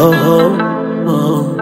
Oh, oh,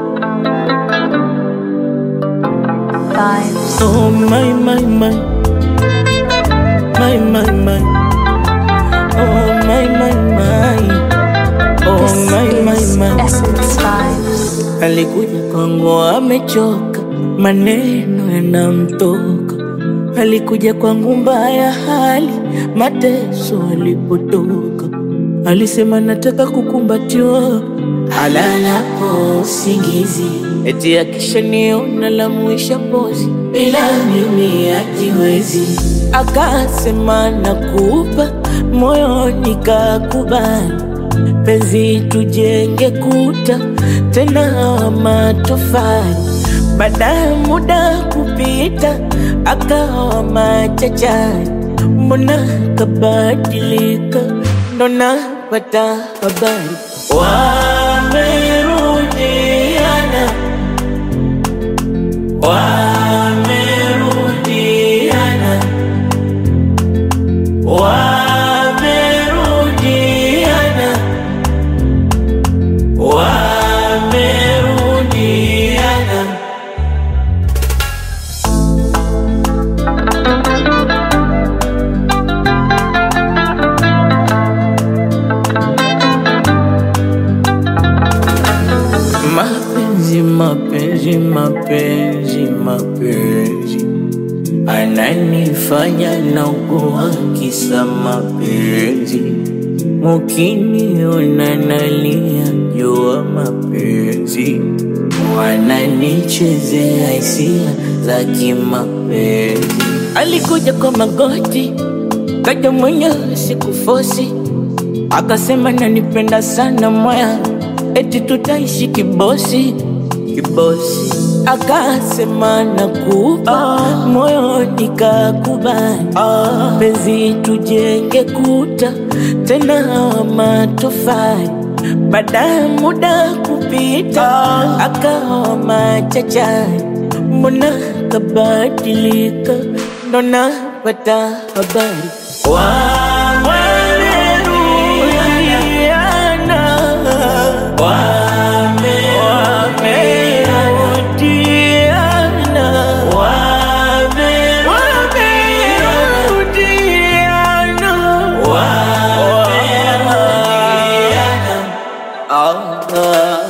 Vibes. oh, my, my, my, my, my, my, oh, my, my, my, oh, my, my, my. Essence Vibes. Alikuja kwangu amechoka, maneno yanamtoka. Alikuja kwangu mbaya hali, mateso alipotoka. Alisema nataka kukumbatiwa, alalapo usingizi, eti akishaniona lamuisha pozi, bila mimi hajiwezi. Akasema nakupa moyo, nikakubali penzi tujenge kuta tena wa matofali. Baada ya muda kupita, akawa machachari, mbona kabadilika? Ndo napata habari wamerudiana, wamerudiana, wamerudiana wamerudiana. Mapenzi, mapenzi, mapenzi, mapenzi ananifanya naugua kisa mapenzi. Mukiniona nalia jua mapenzi, wananichezea hisia za kimapenzi. Alikuja kwa magoti, kaja mwenyewe sikufosi, akasema nanipenda sana moya, eti tutaishi kibosi kibosi. Akasema nakupa moyo, nikakubali penzi tujenge kuta tena wa matofali. Baada ya muda kupita, akawa machachari, mbona kabadilika? Ndo napata habari wamerudiana, wamerudiana, wamerudiana, wamerudiana. Ah, ah.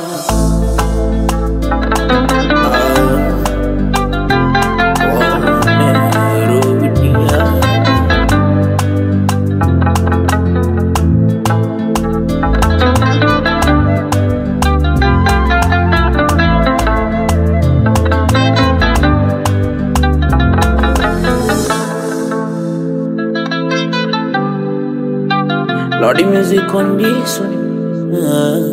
Wamerudiana. Lordy music on this one. Ah.